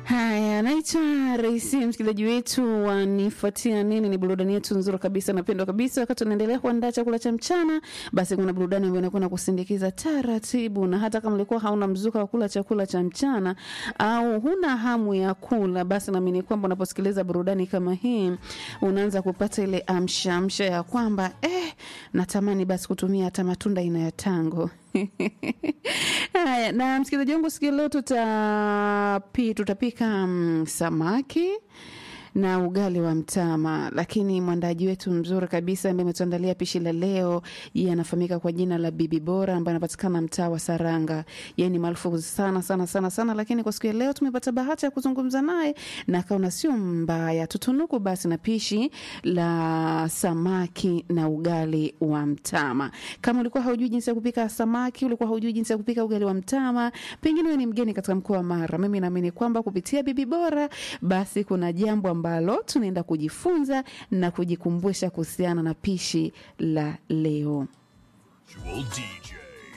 Haya, naitwa Raisi, msikilizaji wetu wanifuatia nini. Ni burudani yetu nzuri kabisa, napendwa kabisa. Wakati unaendelea kuandaa chakula cha mchana, basi kuna burudani ambayo inakuwa na kusindikiza taratibu, na hata kama ulikuwa hauna mzuka wa kula chakula cha mchana au huna hamu ya kula, basi naamini kwamba unaposikiliza burudani kama hii unaanza kupata ile amsha amsha ya kwamba eh, natamani basi kutumia hata matunda aina ya tango. Haya, na msikilizaji wangu, siku ya leo tutapi, tutapika mm, samaki na ugali wa mtama, lakini mwandaji wetu mzuri kabisa ambaye ametuandalia pishi la leo, yeye anafahamika kwa jina la Bibi Bora, ambaye anapatikana mtaa wa Saranga. Yeye ni maarufu sana sana sana sana, lakini kwa siku ya leo tumepata bahati ya kuzungumza naye na akaona sio mbaya tutunuku basi na pishi la samaki na ugali wa mtama. Kama ulikuwa haujui jinsi ya kupika samaki, ulikuwa haujui jinsi ya kupika ugali wa mtama, pengine wewe ni mgeni katika mkoa wa Mara, mimi naamini kwamba kupitia Bibi Bora basi kuna jambo ambalo tunaenda kujifunza na kujikumbusha kuhusiana na pishi la leo. Virtual DJ.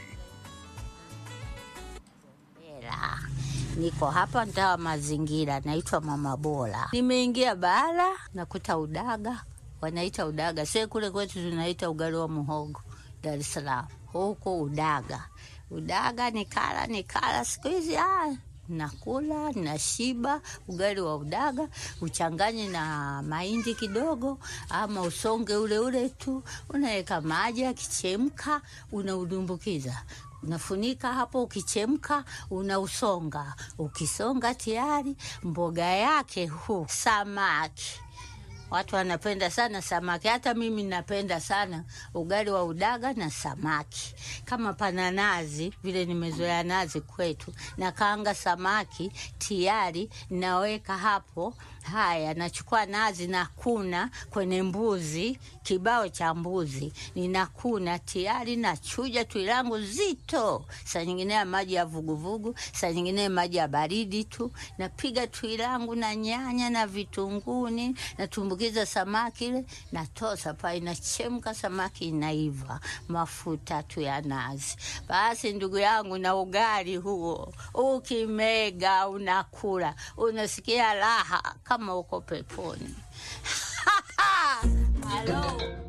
Hela. Niko hapa mtaa wa mazingira, naitwa Mama Bora. Nimeingia bara nakuta udaga, wanaita udaga. Sie kule kwetu tunaita ugali wa muhogo, Dar es Salaam huko udaga. Udaga nikala nikala, siku hizi ah, nakula nashiba. Ugali wa udaga uchanganye na mahindi kidogo, ama usonge ule ule tu, unaweka maji, akichemka unaudumbukiza unafunika hapo, ukichemka unausonga. Ukisonga tayari mboga yake hu samaki. Watu wanapenda sana samaki, hata mimi napenda sana ugali wa udaga na samaki. Kama pana nazi vile, nimezoea nazi kwetu, nakaanga samaki tayari, naweka hapo. Haya, nachukua nazi nakuna kwenye mbuzi, kibao cha mbuzi ninakuna tayari, nachuja tui langu zito, saa nyingine ya maji ya vuguvugu, saa nyingine maji ya baridi tu. Napiga tui langu na nyanya na vitunguni, natumbukiza samaki ile, natosa pa, inachemka, samaki inaiva, mafuta tu ya nazi. Basi ndugu yangu, na ugali huo ukimega, unakula unasikia raha kama uko peponi. Halo.